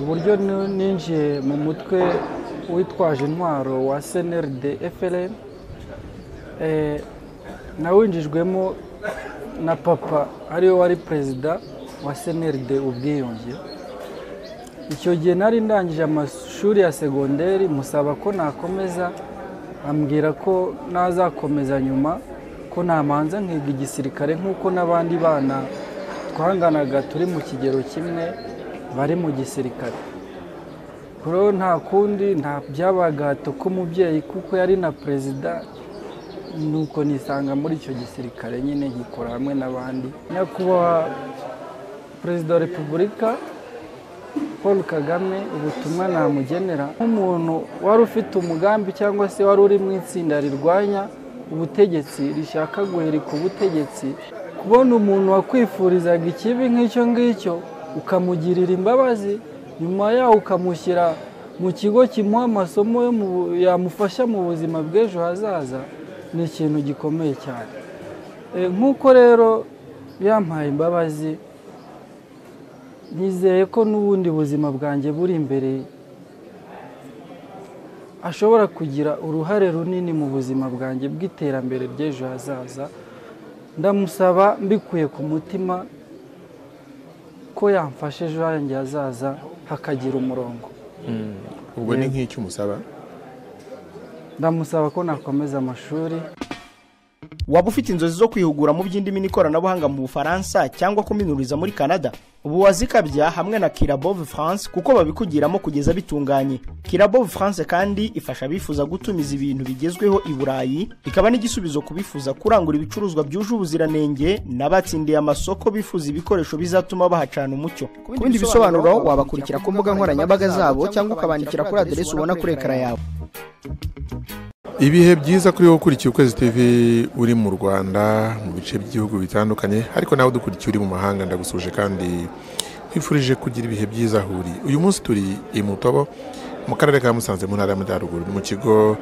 uburyo nu- ninjiye mu mutwe witwaje intwaro wa CNRD FLN eh, nawinjijwemo na papa ariwe wari perezida wa CNRD ubwiyunge icyo gihe nari ndangije amashuri ya segonderi musaba ko nakomeza ambwira ko nazakomeza nyuma ko namanza nkiga igisirikare nk'uko n'abandi bana twanganaga turi mu kigero kimwe bari mu gisirikare kuri uwo nta kundi nta byabagato k'umubyeyi kuko yari na perezida nuko nisanga muri icyo gisirikare nyine gikora hamwe n'abandi nyakubahwa perezida wa repubulika paul kagame ubutumwa namugenera nk'umuntu wari ufite umugambi cyangwa se wari uri mu itsinda rirwanya ubutegetsi rishaka guhirika ubutegetsi kubona umuntu wakwifurizaga ikibi nk'icyo ngicyo ukamugirira imbabazi nyuma yaho ukamushyira mu kigo kimuha amasomo yo mu- yamufasha mu buzima bw'ejo hazaza ni ikintu gikomeye cyane Eh, nk'uko rero yampaye imbabazi nizeye ko n'ubundi buzima bwanjye buri imbere ashobora kugira uruhare runini mu buzima bwanjye bw'iterambere ry'ejo hazaza ndamusaba mbikuye ku mutima ko yamfasha ejo hanjye hazaza hakagira umurongo ubwo ni nk'icyo umusaba ndamusaba ko nakomeza amashuri waba ufite inzozi zo kwihugura mu by'indimi n'ikoranabuhanga mu bufaransa cyangwa kuminuriza muri canada ubu wazikabya hamwe na kirabove france kuko babikugiramo kugeza bitunganye kirabove france kandi ifasha abifuza gutumiza ibintu bigezweho i burayi ikaba n'igisubizo ku bifuza kurangura ibicuruzwa byuje ubuziranenge n'abatsindiye amasoko bifuza ibikoresho bizatuma bahacana umucyo ku bindi bisobanuro wabakurikira ku mbuga nkoranyambaga zabo cyangwa ukabandikira kuri aderesi ubona kuri ekara yawe ibihe byiza kuri wowe ukurikiye ukwezi tv uri mu rwanda mu bice by'ibihugu bitandukanye ariko nawe udukurikiye uri mu mahanga ndagusuje kandi twifurije kugira ibihe byiza aho uri uyu munsi turi i mutobo mu karere ka musanze mu ntara y'amajyaruguru ni mu kigo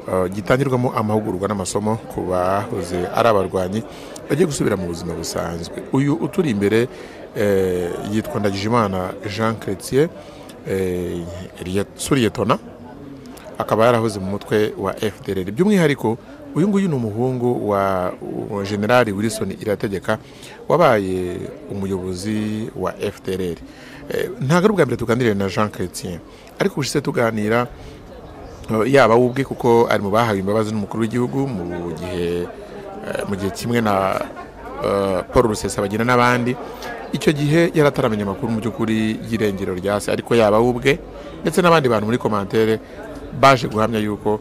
eh, gitangirwamo amahugurwa n'amasomo ku bahoze ari abarwanyi bagiye gusubira mu buzima busanzwe uyu uturi imbere eh, yitwa ndagijimana jean chrétien eh, suriyetona akaba yarahoze mu mutwe wa FDLR by'umwihariko uyu nguyu ni umuhungu wa wa generali Wilson Irategeka wabaye umuyobozi wa FDLR Eh, ntabwo ari ubwa mbere tuganiriye na Jean Chrétien ariko ubushize tuganira eh, yaba we ubwe kuko ari mu bahawe imbabazi n'umukuru w'igihugu mu gihe eh, mu gihe kimwe na eh, Paul Rusesabagina n'abandi icyo gihe yarataramenya amakuru mu by'ukuri y'irengero rya se ariko yaba we ubwe ndetse n'abandi bantu muri komantere baje guhamya yuko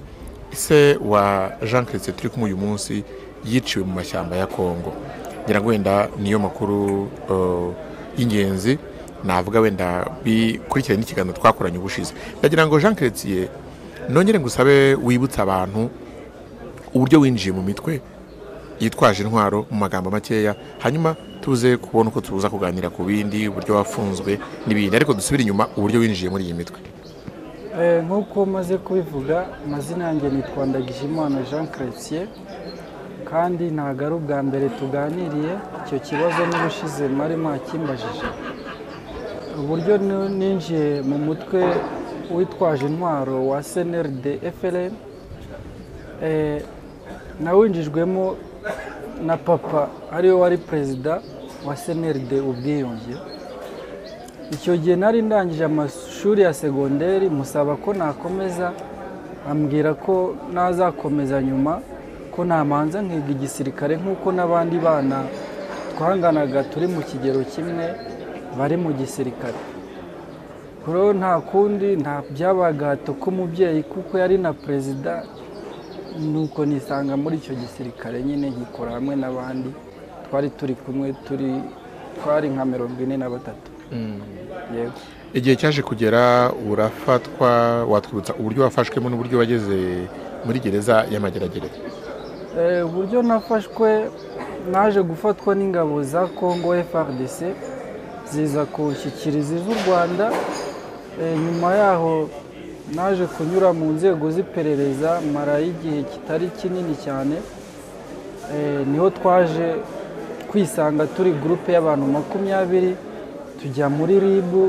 se wa jean christian turi kumwe uyu munsi yiciwe mu mashyamba ya kongo ngira ngo wenda niyo makuru eh, y'ingenzi navuga wenda bikurikiranye n'ikiganiro twakoranye ubushize ndagira ngo jean christian nongere ngusabe wibutse abantu uburyo winjiye mu mitwe yitwaje intwaro mu magambo makeya hanyuma tuze kubona uko tuza kuganira ku bindi uburyo wafunzwe n'ibindi ariko dusubire inyuma uburyo winjiye muri iyi mitwe Eh, nk'uko maze kubivuga amazina yanjye nitwa Ndagijimana Jean Chrétien kandi ntabwo ari ubwa mbere tuganiriye icyo kibazo n'ubushize mwari mwakimbajije uburyo nu- ninjiye mu mutwe witwaje intwaro wa CNRD FLN eh, nawinjijwemo na papa ariwe wari perezida wa CNRD ubwiyunge icyo gihe nari ndangije amashuri ya segonderi musaba ko nakomeza ambwira ko nazakomeza nyuma ko namanza nkiga igisirikare nk'uko n'abandi bana twanganaga turi mu kigero kimwe bari mu gisirikare kuri uwo nta kundi nta byabagato k'umubyeyi kuko yari na perezida nuko nisanga muri icyo gisirikare nyine gikora hamwe n'abandi twari turi kumwe turi twari nka mirongo ine na batatu yego igihe cyaje kugera urafatwa watwibutsa uburyo wafashwemo n'uburyo wageze muri gereza y'amageragere Eh, uburyo nafashwe naje gufatwa n'ingabo za congo frdc ziza kunshyikiriza iz'u rwanda Eh, nyuma yaho naje kunyura mu nzego z'iperereza marayo igihe kitari kinini cyane Eh, niho twaje kwisanga turi gurupe y'abantu makumyabiri tujya muri ribu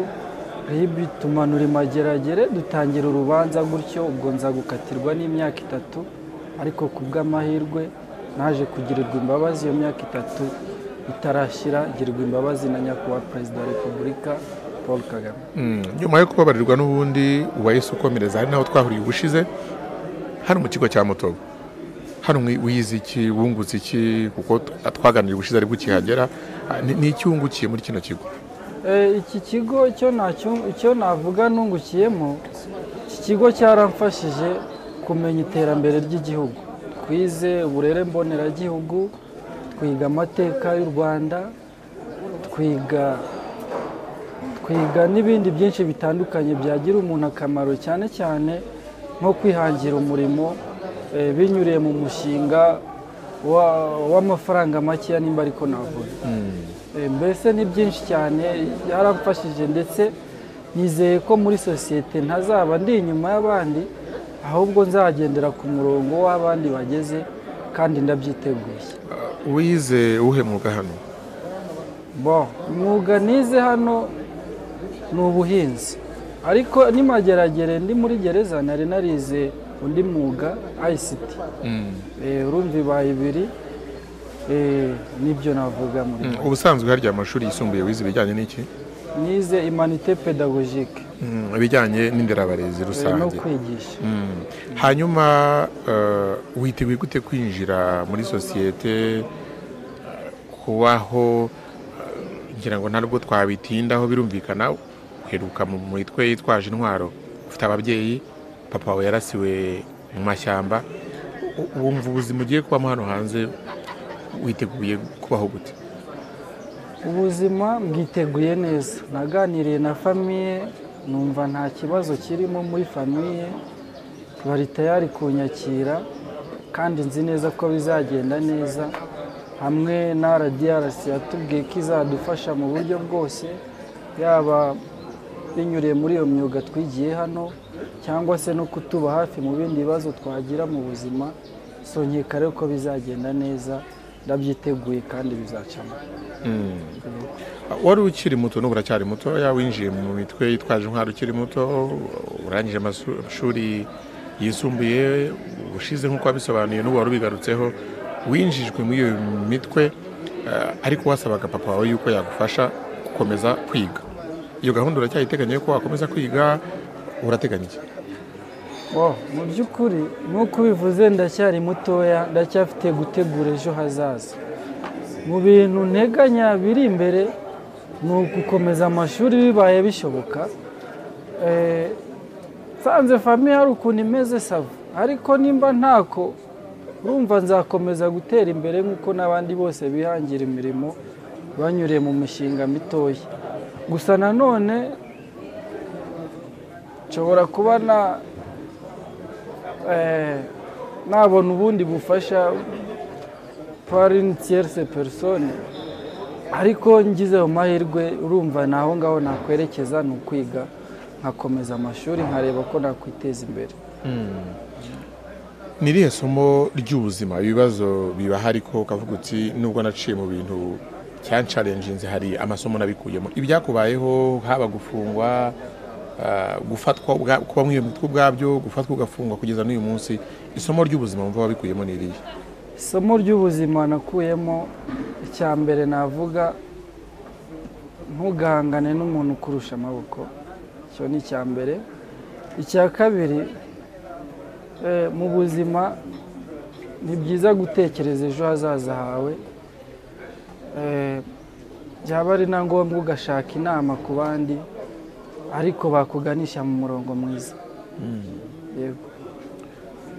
rib tumanura imageragere dutangira urubanza gutyo ubwo nza gukatirwa n'imyaka itatu ariko ku bw'amahirwe naje kugirirwa imbabazi iyo myaka itatu itarashyira girirwa imbabazi na nyakubahwa perezida wa repubulika paul kagame nyuma yo kubabarirwa n'ubundi uwahise ukomereza hari n'aho twahuriye ubushize hano mu kigo cya mutobo hano wize iki wunguze iki kuko twaganiriye ubushize aribwo ukihagera Ah, ni- ni iki wungukiye muri kino kigo Eh, iki kigo icyo nacyo- icyo navuga nungukiyemo iki kigo cyaramfashije kumenya iterambere ry'igihugu twize uburere mboneragihugu twiga amateka y'u rwanda twiga twiga n'ibindi byinshi bitandukanye byagira umuntu akamaro cyane cyane nko kwihangira umurimo eh, binyuriye mu mushinga wa- w'amafaranga makeya nimba ariko navuga Eh, mbese ni byinshi cyane yaramfashije ndetse nizeye ko muri sosiyete ntazaba ndi inyuma y'abandi ahubwo nzagendera ku murongo w'abandi bageze kandi ndabyiteguye wize uwuhe mwuga hano Bon, umwuga nize hano ni ubuhinzi ariko nimageragere ndi muri gereza nari narize undi mwuga ICT Eh, urumva ibaye ibiri Eh, nibyo navuga muri Mm, make. ubusanzwe harya amashuri yisumbuye wize ibijyanye n'iki nize imanite pedagogique Mm, ibijyanye n'inderabarezi eh, no rusange kwigisha Mm. hanyuma eh, witeguye gute kwinjira muri sosiyete kubaho eh, ngira ngo ntabwo twabitindaho birumvikana uheruka mu mitwe yitwaje intwaro ufite ababyeyi papa wawe yarasiwe mu mashyamba U- wumva ubuzima ugiye kubamo hano hanze witeguye kubaho gute ubuzima bwiteguye neza naganiriye na famiye numva nta kibazo kirimo muri famiye bari tayari kunyakira kandi nzi neza ko bizagenda neza hamwe na rdrc yatubwiye ko izadufasha mu buryo bwose yaba binyuriye muri iyo myuga twigiye hano cyangwa se no kutuba hafi mu bindi bibazo twagira mu buzima sonyeka rero ko bizagenda neza ndabyiteguye kandi bizacamo wari ukiri muto n'ubu uracyari muto winjiye mu mitwe yitwaje intwaro ukiri muto urangije amashuri yisumbuye ushize nk'uko wabisobanuye n'ubu wari ubigarutseho winjijwe muri iyo mitwe eh, ariko wasabaga papa wawe yuko yagufasha gukomeza kwiga iyo gahunda uracyayiteganya yuko wakomeza kwiga urateganya iki Wow, mu by'ukuri nk'uko ubivuze ndacyari mutoya ndacyafite gutegura ejo hazaza mu bintu nteganya biri imbere ni ugukomeza amashuri bibaye bishoboka Eh, nsanze famiye hari ukuntu imeze sava ariko nimba ntako urumva nzakomeza gutera imbere nk'uko n'abandi bose bihangira imirimo banyuriye mu mishinga mitoya gusa nanone nshobora kuba na eh, nabona ubundi bufasha par une tierce personne ariko ngize mu mahirwe urumva ni aho ngaho nakwerekeza ni ukwiga nkakomeza amashuri nkareba ko nakwiteza imbere ni irihe somo ry'ubuzima ibibazo bibaho ariko ukavuga uti nubwo naciye mu bintu cyansharenjinze hari amasomo nabikuyemo ibyakubayeho haba gufungwa ah, gufatwa ubwa- kuba muri iyo mitwe ubwabyo gufatwa ugafungwa kugeza n'uyu munsi isomo ry'ubuzima wumva wabikuyemo ni irihe isomo ry'ubuzima nakuyemo icya mbere navuga ntugahangane n'umuntu ukurusha amaboko icyo ni icya mbere icya kabiri eh, mu buzima ni byiza gutekereza ejo hazaza hawe Eh, byaba ari na ngombwa ugashaka inama ku bandi ariko bakuganisha mu murongo mwiza yego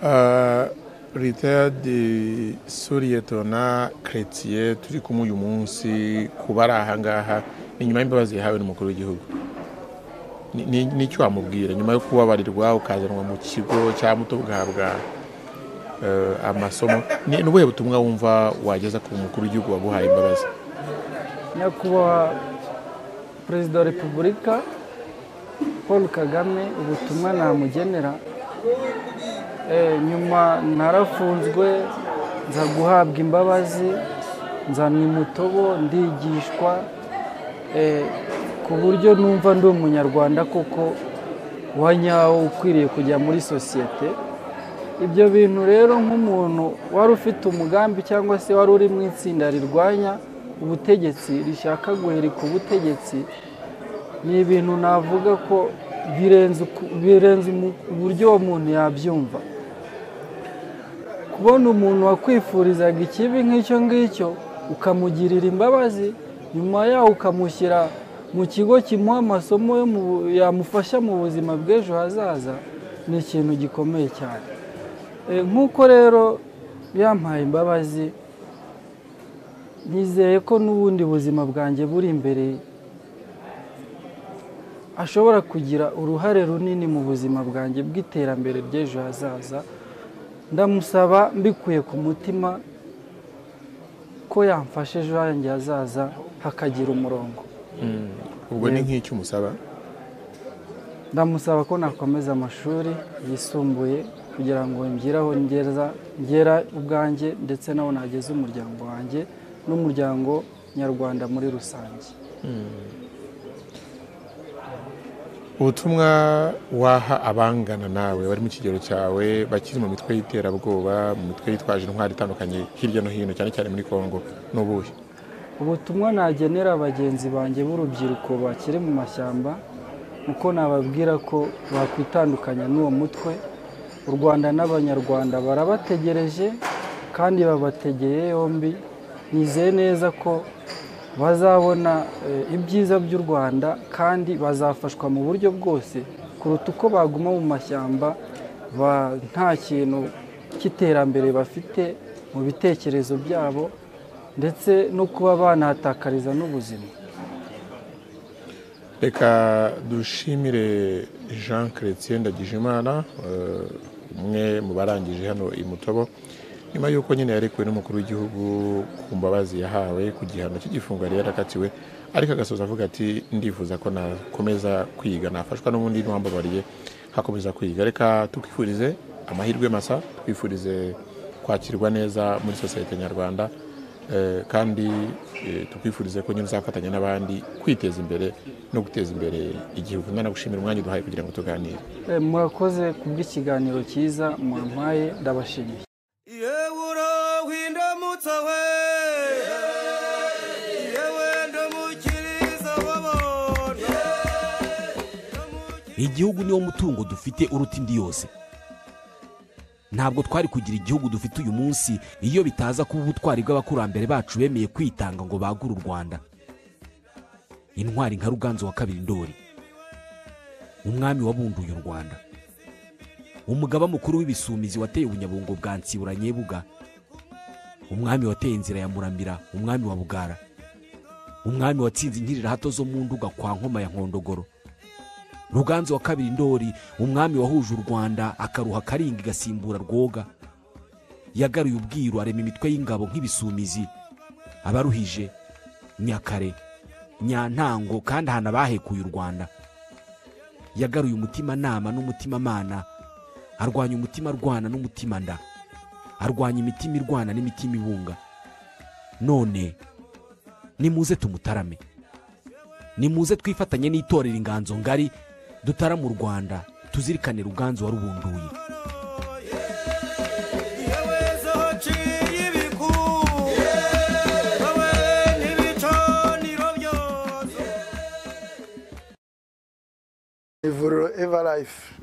Uh, Retired Suriyetona Chrétien turi kumwe uyu munsi kuba ari ahangaha ni nyuma y'imbabazi yahawe n'umukuru w'igihugu Ni- ni- n'icyo wamubwira nyuma yo kubabarirwa ukazanwa mu kigo cyangwa ugahabwa eh, amasomo ni ni ubuhe butumwa wumva wageza ku mukuru w'igihugu waguhaye imbabazi nyakubahwa perezida wa repubulika paul kagame ubutumwa namugenera Eh, nyuma narafunzwe nza guhabwa imbabazi nza mu mutobo ndigishwa Eh, ku buryo numva ndi umunyarwanda koko wanyawo ukwiriye kujya muri sosiyete ibyo bintu rero nk'umuntu wari ufite umugambi cyangwa se wari uri mu itsinda rirwanya ubutegetsi rishaka guhirika ubutegetsi ni ibintu navuga ko birenze uku- birenze umu- uburyo uwo muntu yabyumva kubona umuntu wakwifurizaga ikibi nk'icyo ngicyo ukamugirira imbabazi nyuma yaho ukamushyira mu kigo kimuha amasomo yo mu bu- yamufasha mu buzima bw'ejo hazaza ni ikintu gikomeye cyane Eh, nk'uko rero yampaye imbabazi nizeye ko n'ubundi buzima bwanjye buri imbere ashobora kugira uruhare runini mu buzima bwanjye bw'iterambere ry'ejo hazaza ndamusaba mbikuye ku mutima ko yamfasha ejo hanjye hazaza hakagira umurongo ubwo ni nk'icyo umusaba ndamusaba ko nakomeza amashuri yisumbuye kugira ngo ngeraho ngeza ngera ubwanjye ndetse naho nageze umuryango wanjye n'umuryango nyarwanda muri rusange ubutumwa waha abangana nawe bari mu kigero cyawe bakiri mu mitwe y'iterabwoba mu mitwe yitwaje intwari itandukanye hirya no hino cyane cyane muri congo ni ubuhe ubutumwa nagenera bagenzi banjye b'urubyiruko bakiri mu mashyamba uko nababwira ko bakwitandukanya n'uwo mutwe u rwanda n'abanyarwanda barabategereje kandi babategeye yombi nizeye neza ko bazabona eh, ibyiza by'u rwanda kandi bazafashwa mu buryo bwose kuruta uko baguma mu mashyamba ba- nta kintu cy'iterambere bafite mu bitekerezo byabo ndetse no kuba banahatakariza n'ubuzima reka dushimire jean chrétien ndagijimana eh, umwe mu barangije hano i mutobo nyuma y'uko nyine yarekuwe n'umukuru w'igihugu ku mbabazi yahawe ku gihano cy'igifungo yari yarakatiwe ariko agasoza avuga ati ndifuza ko nakomeza kwiga nafashwa n'ubundi n'uwambabariye nkakomeza kwiga reka tukwifurize amahirwe masa twifurize kwakirwa neza muri sosiyete nyarwanda Eh, kandi eh, tukwifurize ko nyine uzafatanya n'abandi kwiteza imbere no guteza imbere igihugu nanagushimira umwanya uduhaye kugira ngo tuganire Eh, murakoze ku bw'ikiganiro cyiza mwampaye ndabashimiye yewura windamutsa we yewe ndamukiriza wabona igihugu niwo mutungo dufite uruta indi yose ntabwo twari kugira igihugu dufite uyu munsi iyo bitaza kuba ubutwari bw'abakurambere bacu bemeye kwitanga ngo bagure u rwanda intwari nka ruganzu wa kabiri ndori umwami wabunduye u rwanda umugaba mukuru w'ibisumizi wateye ubunyabungo bwa nsibura nyebuga umwami wateye inzira ya muramira umwami wa bugara umwami watsinze inkirirahato zo mu nduga kwa nkoma ya nkondogoro ruganzu wa kabiri ndori umwami wahuje u rwanda akaruha karinga igasimbura rwoga yagaruye ubwiru arema imitwe y'ingabo nk'ibisumizi abaruhije nyakare nyantango kandi ahantu abahekuye u rwanda yagaruye umutimanama n'umutimanama arwanya umutima arwana n'umutima nda arwanya imitima irwana n'imitima ibunga none nimuze tumutarame nimuze twifatanye n'itorero inganzo ngari dutara mu rwanda tuzirikane ruganzu warubunduye yewe zaciye ibiku wowe ntibicaniro byoze ivuriro eva life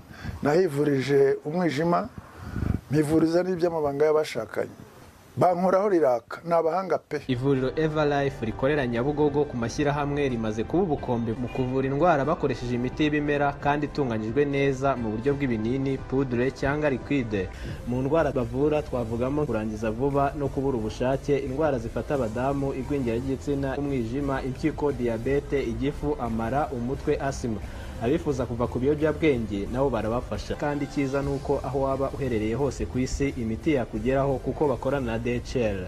nahivurije umwijima mpivuriza n'iby'amabanga y'abashakanye bankoraho riraka ni abahanga pe ivuriro everlife rikorera nyabugogo ku mashyirahamwe rimaze kuba ubukombe mu kuvura indwara bakoresheje imiti y'ibimera kandi itunganyijwe neza mu buryo bw'ibinini pudure cyangwa liquide mu ndwara bavura twavugamo kurangiza vuba no kubura ubushake indwara zifata abadamu igwingira ry'igitsina umwijima impyiko diyabete igifu amara umutwe asima abifuza kuva ku biyobyabwenge nabo barabafasha kandi icyiza ni uko aho waba uherereye hose ku isi imiti yakugeraho kuko bakorana na DHL